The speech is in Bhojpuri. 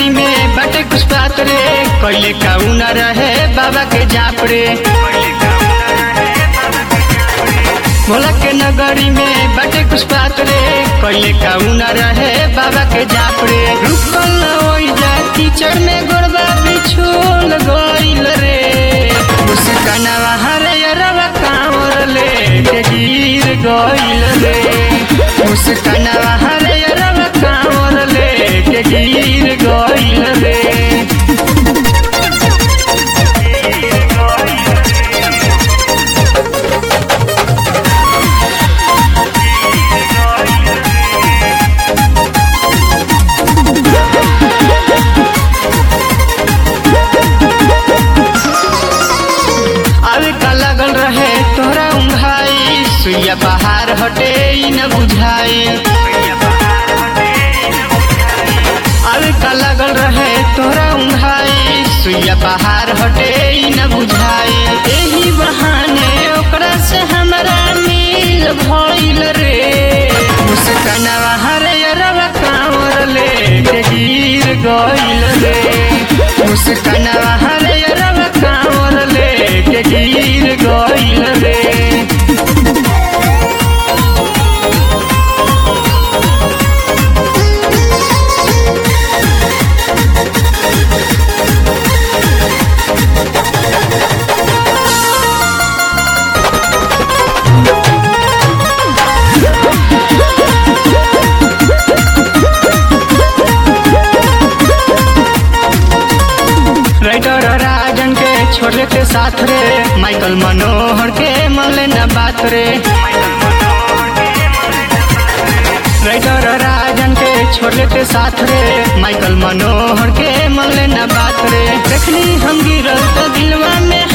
नगरी में बटे कुछ बात रे कैले काऊ न रहे बाबा के जाप रे भोला के नगरी में बटे कुछ बात रे कैले काऊ न रहे बाबा के जाप रे रुकल न होई जा कीचड़ में गोड़बा बिछोल गइल रे मुस्कानावा हरे अरवा कांवर ले के गिर गइल रे मुस्कानावा हरे अरवा कांवर ले के गिर गइल रे आवे का लगल रहे तोरा उंघाई सुइया बाहर हटे ई न बुझाई आवे का लगल रहे तोरा उंघाई सुइया बाहर हटे ई न बुझाई एही बहाने ओकरा से हमरा मिल भइल रे मुस्कानावा हरे अरवा कांवर ले के गिर गइल रे मुस्कानावा हरे अरवा कांवर ले के गिर गइल रे राइटर राजन के छोड़े के साथ रे माइकल मनोहर के मले न बात रे राइटर राजन के छोड़े के साथ रे माइकल मनोहर के मले न बात रे देखनी हम गिरल तो दिलवा में